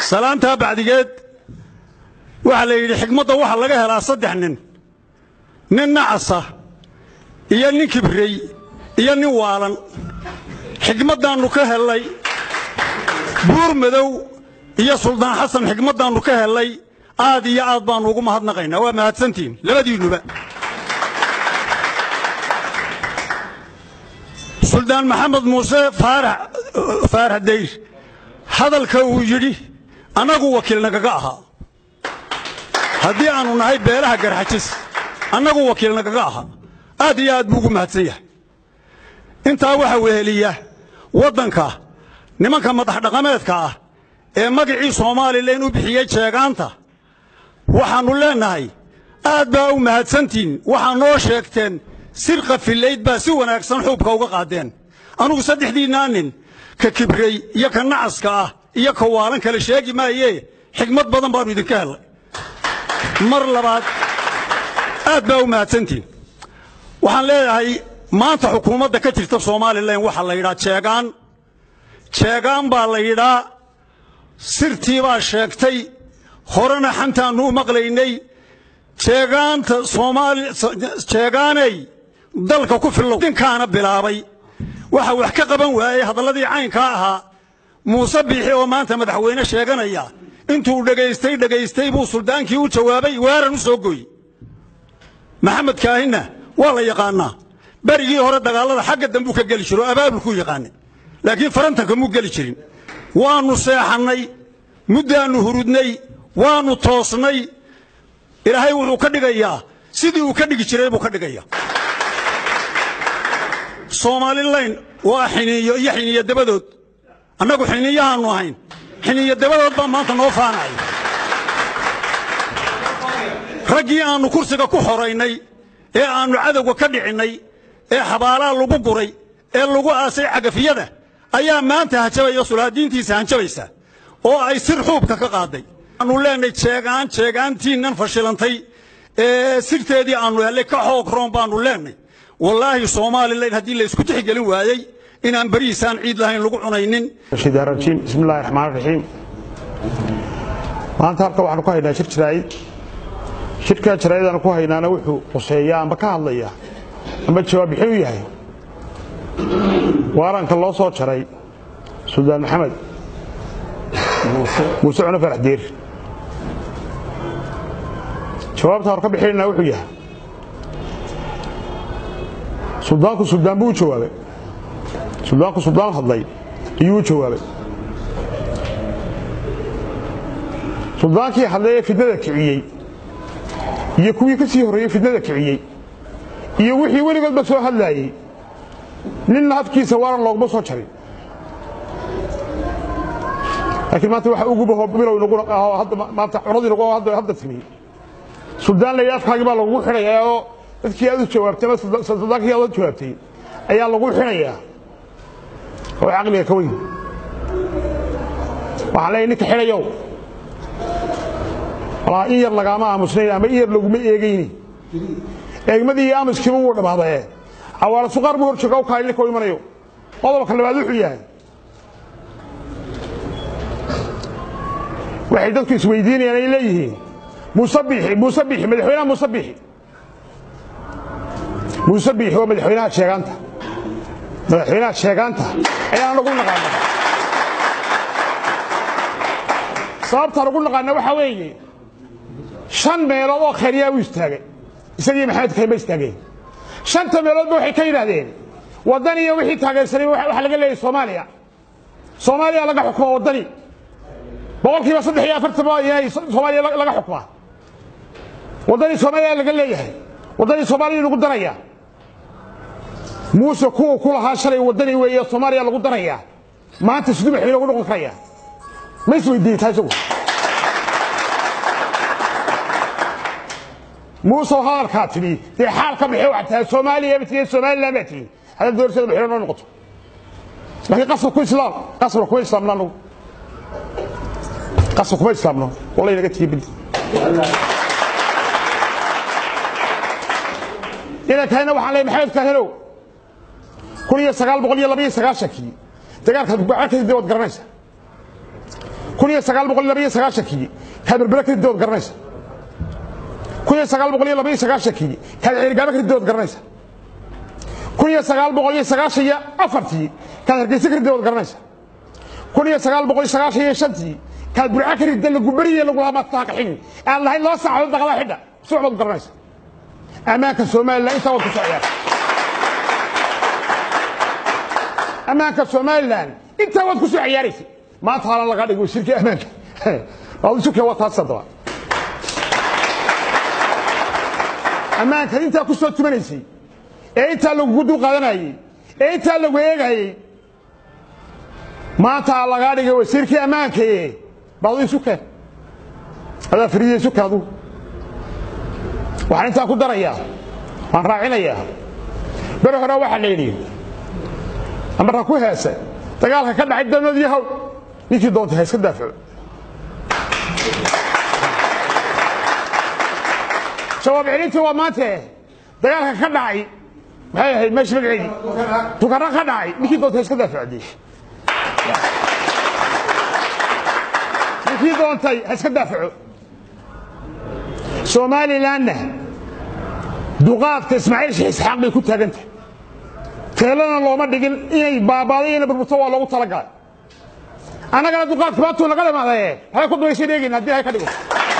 salaantaa bacdigeed waxaa la yidhi xigmadda waxaa laga helaa saddex nin nin nacasa iyo nin kibrey iyo nin waalan xigmaddaannu ka hellay buur madow iyo suldaan xasan xigmaddaannu ka hellay aad iyo aad baannu ugu mahadnaqaynaa waa mahadsantihiin labadiinnuba suldaan maxamed muuse faarax dayr hadalka uu yidhi annagu wakiil nagaga ahaa haddii aannu nahay beelaha garxajis annagu wakiil nagaga ahaa aad iyo aad buu ugu mahadsan yahay intaa waxaa weheliya waddanka nimanka madax dhaqameedka ah ee magacii soomaalilan u bixiyey jeegaanta waxaannu leennahay aad baa u mahadsantihin waxaa noo sheegteen sir qafilayd baa si wanaagsan xuubka uga qaadeen anugu saddexdiinnaa nin ka kibrey iyo ka nacaska ah iyo ka waalan kale sheegi maayee xigmad badan baannu idinka hellay mar labaad aad baa u mahadsantihin waxaan leeyahay maanta xukuumadda ka jirta somalilan waxaa la yidhaa jeegaan jeegaan baa la yidhaa sirtii baa sheegtay horena xantaannu u maqlaynay jeegaanta soomaali jeegaanay dalka ku fillow dinkaana bilaabay waxa wax ka qaban waayey hadalladii caynkaa ahaa muuse biixi oo maanta madaxweyne sheeganaya intuu dhegaystay dhegaystay buu suldaankii u jawaabay weeran u soo gooyey maxamed kaahinna waa la yaqaannaa berigii hore dagaallada xagga dambuu ka geli jiro abaabulkuu yaqaanay laakiin farantanka muu geli jirin waannu seexannay muddaannu hurudnay waannu toosnay ilaahay wuxuu ka dhigayaa sidii uu ka dhigi jiray buu ka dhigaya soomalilayn waa xiniiyo iyo xiniyo dabadood annagu xiniiyahaannu ahayn xiniyo dabadood baa maanta noo faanaya raggii aannu kursiga ku xoraynay ee aannu cadowga ka dhicinnay ee xabaalaha lagu guray ee lagu aasay cagafiyada ayaa maanta hajabaya sulaadiintiisa hanjabaysa oo ay sir xuubka ka qaaday aanu leenahay jeegaan jeegaantiinnan fashilantay ee sirteedii aannu hellay ka xoog roon baannu leenahay wallaahi somalilan haddii la isku tixgelin waayey inaan berihiisaan ciid lahayn lagu cunaynin rajiim bismillahi raxmaan raxiim maanta halka waxaanu ku haynaa shir jaraa'id shirkaa jaraa'idanu ku haynaana wuxuu quseeyaa amba ka hadlaya amba jawaab bixin u yahay waaranka loo soo jaray suldaan maxamed muuse cune farax diir jawaabta hor ka bixinayna wuxuu yahay suldaanku suldaan buu u jawaabay suldaanku suldaan hadlay ayuu u jawaabay suldaankii hadlay ee fidnada kiciyey iyo kuwii ka sii horreeyey fidnada kiciyey iyo wixii weligoodba soo hadlaayey ninna hadkiisa waaran looguma soo jarin laakiin maanta waxa ugu baho bilow inagu aho hadda maanta cunadii nagu hadda hadda timi suldaan la yidhi afkaagii baa lagugu xidhayaa oo dadkii aad u jawaabtay ama suldaankii aad u jawaabtay ayaa lagu xidhayaa oo caqliga ka weyn waxaan leeyahay ninka xidhayow walaa in yar lagaama aamusnayn ama in yar laguma eegayni eegmadii iyo aamuskiiba wuu dhammaadaye cawaala suqaar buu horjooga u kahay ninka u imanayo qodobka labaad wuxuu yahay waxay dadku isweydiinayaan ay leeyihiin muuse biixi muuse biixi madaxweynaha muuse biixi muuse biixi waa madaxweynaha sheegaanta madaxweynaha sheegaanta ayaan nagu naqaana sababtaan ugu naqaana waxaa weeye shan meelood oo khayriyaa u istaagay isagii maxamed kayn ba istaageen shanta meeloodba waxay ka yidhaahdeen waddan iyo wixii taageersanay waxa laga leeyahay soomaaliya soomaaliya laga xukumaa waddani boqolkiiba saddex iyo afartan baa inay soomaaliya laga xukumaa waddanii soomaaliya laga leeyahay waddanii soomaaliya lagu daraya muuse kuwa ku lahaa shalay waddani weeye soomaaliya lagu daraya maanta siduu madaxweyne ugu noqon karaya ma isweydiiyey taa isagu muuse hadalkaa tidhi dee xaal ka bixi waxaa tahay soomaaliya batiye somaliland baa tidhi haddaad doorashada madaxweyne noo noqoto laakiin qasab ku islaam qasabna kuma islaamna anugu qasab kuma islaamno wallahi naga tiye bidi inankayna waxaan leeyahay maxamed kaahinow kun iyo sagaal boqol iyo laba iyo sagaashankii dagaalkaad gacalkaysa dee waad garanaysa kun iyo sagaal boqol iyo laba iyo sagaashankii kaad berbera ka ridood garanaysa kun iyo sagaal boqol iyo laba iyo sagaashankii kaad ceerigaaba ka ridood garanaysa kun iyo sagaal boqol iyo sagaashan iyo afartii kaad hargeysa ka ridood garanaysa kun iyo sagaal boqol iyo sagaashan iyo shantii kaad burca ka ridda lagu beriye lagu hamataaka xigi aan lahayn loo saaxdo daqada xidha suuc baad garanaysa ammaanka somalilan intaa waad ku soo ciyaartay ammaanka somalilan intaa waad ku soo ciyaaraysay maanta hala laga dhigo wasiirkii ammaanka waadusukee waa taas haddaba ammaanka intaa ku soo tumanaysay ee intaa lagugu dul qaadanayey ee intaa lagu eegayey maanta lagaa dhigay wasiirkii ammaankae baad isuke adaa fariya isuke adugu waxaan intaa ku darayaa waan raacinayaa bere hore waxaa la yidhi amarka ku heesa dagaalka ka dhacay danood iyo hawl ninkii doonta ha iska daafaco jawaab celintii waa maante dagaalka ka dhacay maxay ahayd meesha magaceedii tukara ka dhacay ninkii doonta ha iska daafacday ninkii doontay ha iska daafaco somalilanna duqaadka ismaaciil sheekh isxaaq bay ku taagantahay teelana looma dhigin inay baabaaday inay burburto waa loogu talagalay annagana duqaadka baatuu naga dhamaadaye waxay ku dubaysa dheegayna haddii hay ka dhigo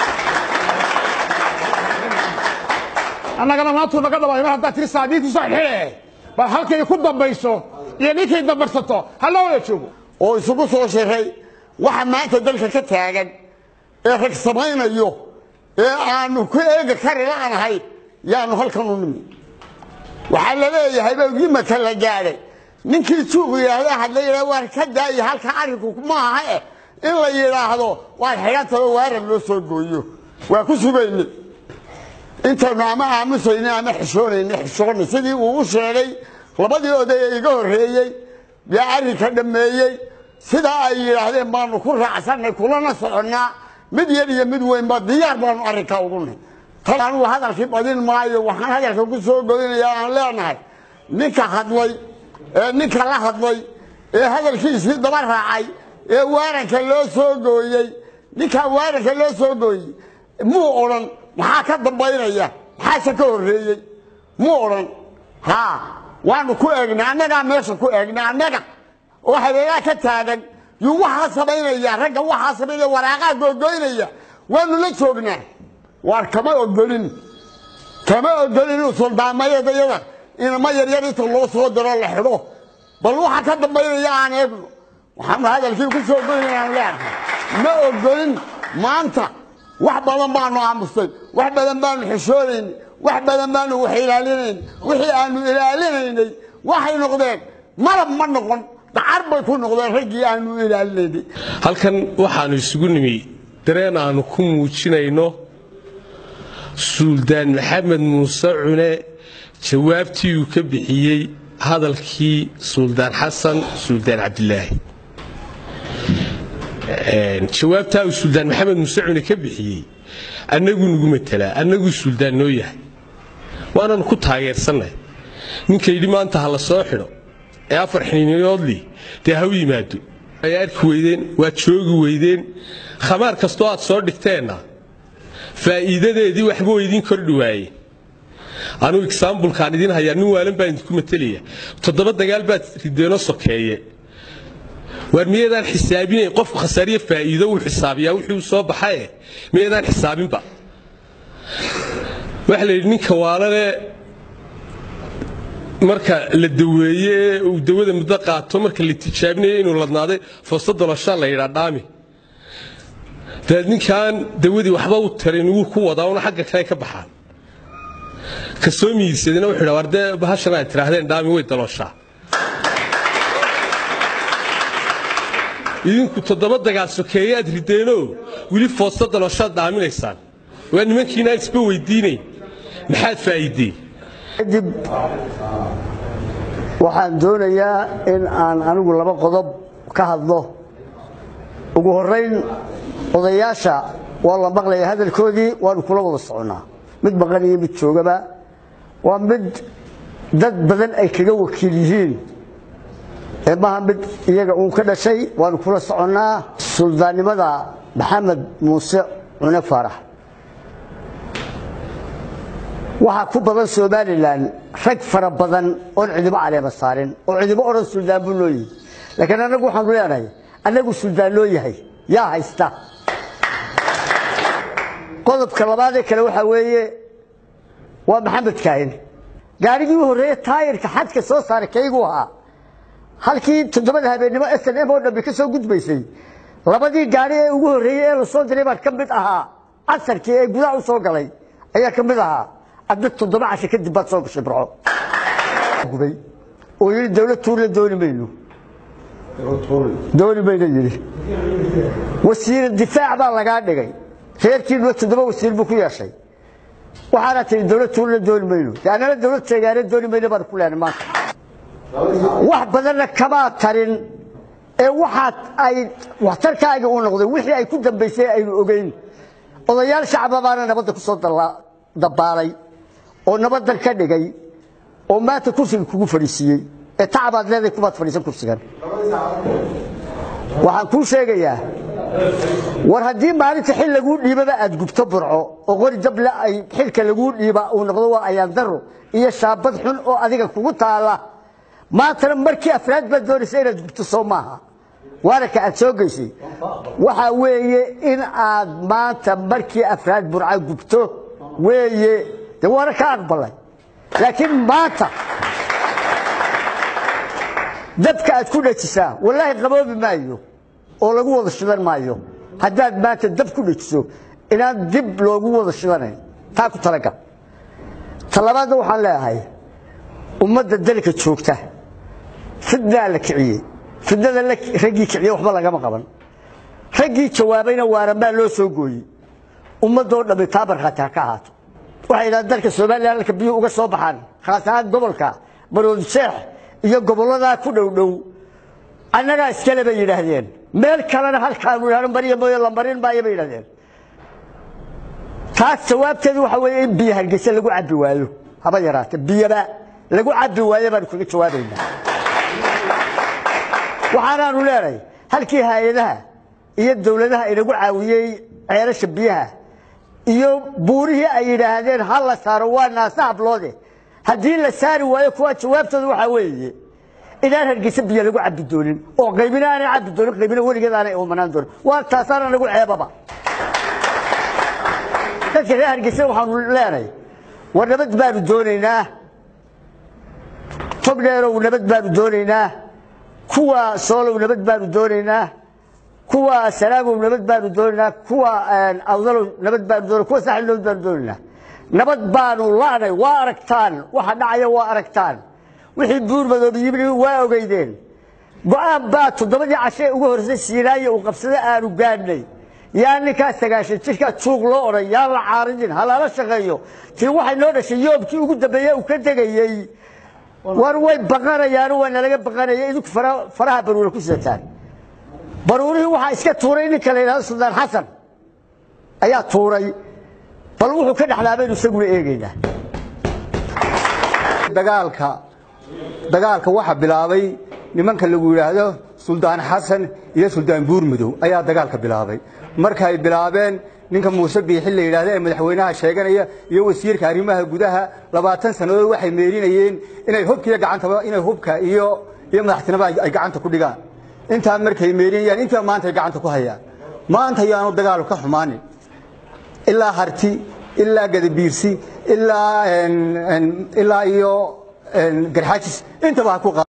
annagana maantuu naga dhamaaday mar haddaa tiri saadiintii soo xidhe bal halkay ku dambayso iyo ninkay dambarsato ha loo wada joogo oo isugu soo shiray waxa maanta dalka ka taagan ee rag samaynayo ee aanu ku eegi kari la'nahay yaanu halkan u nimi waxaa la leeyahay bawgimaka la gaadhay ninkii juuq yidhaahda hadla yidhah waar ka daayi halka arrinku ma aha eh in la yidhaahdo waar xidhantaba waaran loo soo gooyo waa ku sugayne intaynu ama aamusayne ama xishoonayne xishoonay sidii uu u sheegay labadii oday ee iga horreeyey yaa arrinka dhammeeyey sidaa ay yidhaahdeen baanu ku raacsannay kulana soconnaa mid yar iyo mid weynba diyaar baanu arrinkaa ugu nahy tal anugu hadalkii badin maayo waxaan hadalka ku soo goynayaa aan leenahay ninka hadlay ee ninka la hadlay ee hadalkiisii daba raacay ee waaranka loo soo gooyey ninkaa waaranka loo soo gooyey muu odhan maxaa ka dambaynaya maxaase ka horreeyey muu odhan haa waanu ku eegnay annagaa meesha ku eegnay annaga oo habeegaa ka taagan yuu waxaa samaynaya ragga waxaa samaynaya waraaqaa googoynaya waanu la joognaa waar kama ogolin kama ogolin inuu suldaamayadyada inama yaryar inta loo soo diro la xidho bal waxa ka dambaynaya aan eegno waxaanu hadalkii ku soo goynayaan leenahay ma ogolin maanta wax badan baanu aamustay wax badan baanu xishoonaynay wax badan baanu wax ilaalinayn wixii aanu ilaalinaynay waxay noqdeen malab ma noqon dacar bay ku noqdeen raggii aanu ilaalinaynay halkan waxaannu isugu nimi dareen aannu ku muujinayno suuldaan maxamed muuse cune jawaabtii uu ka bixiyey hadalkii suuldaan xasan suuldaan cabdilaahi jawaabtaa uu suuldaan maxamed muuse cune ka bixiyey annaguu nagu matelaa annaguu suuldaan noo yahay waananu ku taageersannahay ninka yidhi maanta ha la soo xidho ee afar xiniinyoodlii dee ha u yimaado ay arki weydeen waad joogi weydeen khamaar kastoo aad soo dhigteenna faa'iidadeedii waxba weydiin kordhi waaye anugu exaambulkaan idiin hayaa nin waalan baan idinku matelaya toddoba dagaal baad rideenoo sokeeye waar miyaydaan xisaabinayn qofku khasaariye faa'iido uu xisaabiyaa wixii u soo baxae miyaydaan xisaabinba waxaa la yidhi ninka waalane marka la daweeye ee uu dawada muddo qaato marka la tijaabinayo inuu ladnaaday foosta doloshaa la yidhaa dhaami daad ninkaan dawadii waxba u tarin wuu ku wadaa una xagga kale ka baxaan ka soo miirsadina wuxuu yidhaa war dee bahashan aad tidhaahdeen dhaami way dalooshaa idinku toddoba dagaal sokeeye aad rideenoo weli foosta dalooshaad dhaaminaysaan waa nimankiinaan isba weydiinayn maxaad faa'iideen kadib waxaan doonayaa in aan anigu laba qodob ka hadlo ugu horrayn odayaasha waa la maqlaya hadalkoodii waanu kula wada soconnaa mid maqan iyo mid joogaba waa mid dad badan ay kaga wakiil yihiin ee maaha mid iyaga uun ka dhashay waanu kula soconnaa suldaannimada maxamed muuse cune faarax waxaa ku badan somalilan rag fara badan oon cidibo caleema saarin oo cidibo odhan suldaan buu noo yihi laakiin annagu waxaanu leenahay annagu suldaan noo yahay yaa haysta qodobka labaadee kale waxaa weeye waa maxamed kaahin gaarigii u horreeye taayirka xadka soo saaray kaygu ahaa halkii toddobada habeennimo s n m oo dhambi ka soo gudbaysay labadii gaari ee ugu horreeyey ee lasoo diray baan ka mid ahaa casarkii ee gudaha u soo galay ayaa ka mid ahaa adna toddoba casho kadib baad soo gashay burco gubay oo yidhi dawlad tuurla dooni mayno dooni mayno yidhi wasiira difaac baa lagaa dhigay reerkiinuba toddoba wasiir buu ku yeeshay waxaana tihi dawlad tuurla dooni mayno de annana dawlad sheegaane dooni mayno baan ku leenay maanta wax badanna kamaa tarin ee waxaad ay waxtarkaaga u noqday wixii ay ku dambaysay aynu ogeyn odayaal shacaba baana nabadda ku soo dabaalay oo nabaddan ka dhigay oo maanta kursiga kugu fadhiisiiyey ee tacabaad leedahay kumaad fadhiisan kursigan waxaan kuu sheegayaa war haddii maalinta xil laguu dhiibaba aad gubto burco oo qori dable ay xilka laguu dhiiba uu noqdo waa ayaandaro iyo shaabad xun oo adiga kugu taala maantana markii afraad baad doonaysa inaad gubto soo maaha waana ka aad soo geysay waxaa weeye in aad maanta markii afraad burca gubto weeye de waana ka aqbalay laakiin maanta dabka aad ku dhajisaa wallaahi qaboobi maayo oo lagu wada shidan maayo haddaad maanta dab ku dhajiso inaan dib loogu wada shidanayn taa ku talagal talabaadna waxaan leeyahay ummadda dalka joogta fidnaa la kiciyey fidnada raggii kiciye waxba lagama qaban raggii jawaabayna waaramaa loo soo gooyey ummadoo dhammi taa markhaati ha ka ahaato waxay yidhahdeen dalka somalilan halka biyuu uga soo baxaan khaas ahaan gobolka baroodi sheex iyo gobolladaa ku dhow dhow annagaa iskale bay yidhaahdeen meel kalena halkaanu idhahno mariya mooye la marin maayo bay yidhahdeen taas jawaabteedu waxa weeye in biyo hargeysa lagu cabbi waayo haba yaraate biyaba lagu cabbi waayo baanu kaga jawaabaynaa waxaanaanu leenahay halkii hay-adaha iyo dowladaha inagu caawiyey ceelasha biyaha iyo buurihii ay yidhaahdeen ha la saaro waa naasa habloode haddii la saari waayo kuwaa jawaabtooda waxaa weeye inaan hargeysa biyo lagu cabbi doonin oo qaybina aanay cabbi doonin qaybina weligeed aanay umanaan doonin waa taasaana nagu ceebaba dadka reer hargeysa waxaanu leenahay war nabad baanu doonaynaa tobdheerow nabad baanu doonaynaa kuwa soolow nabad baanu doonaynaa kuwa salaamow nabad baanu doonaynaa kuwa awdalow nabad baanu doonaa kuwa saaxil nabad baanu doonaynaa nabad baanu la'nay waa aragtaan waxa dhacaya waa aragtaan wixii buur madoobi yimid waa ogeydeen go'aan baa toddobadii cashe ugu horreysay siinaayo uu qabsada aanu gaadhnay yaa ninkaa sagaashan jirkaa juuq loo odhan yaan la caaridin halaala shaqeeyo tii waxay noo dhashay yoobkii ugu dambeeye uu ka degayey war way baqanayaano waa nalaga baqanaya idinku faraha baruura ku sidataan baruurihii waxaa iska tuuray ninka la yidhahdo suldaan xasan ayaa tuuray bal wuxuu ka dhexlaa baynu isaguna eegaynaa dagaalka dagaalka waxa bilaabay nimanka lagu yidhaahdo suldaan xasan iyo suldaan buurmadow ayaa dagaalka bilaabay markaay bilaabeen ninka muuse biixi la yidhaahdo ee madaxweynaha sheeganaya iyo wasiirka arrimaha gudaha labaatan sannadood waxay meerinayeen inay hubka iyo gacantaba inay hubka iyo iyo madaxtinimada ay gacanta ku dhigaan intaa markay meerinayaan intaa maanta ay gacanta ku hayaan maanta ayaanu dagaalu ka xumaanin ilaa harti ilaa gadabiirsi ilaa ilaa iyo garxaajis intaba ha ku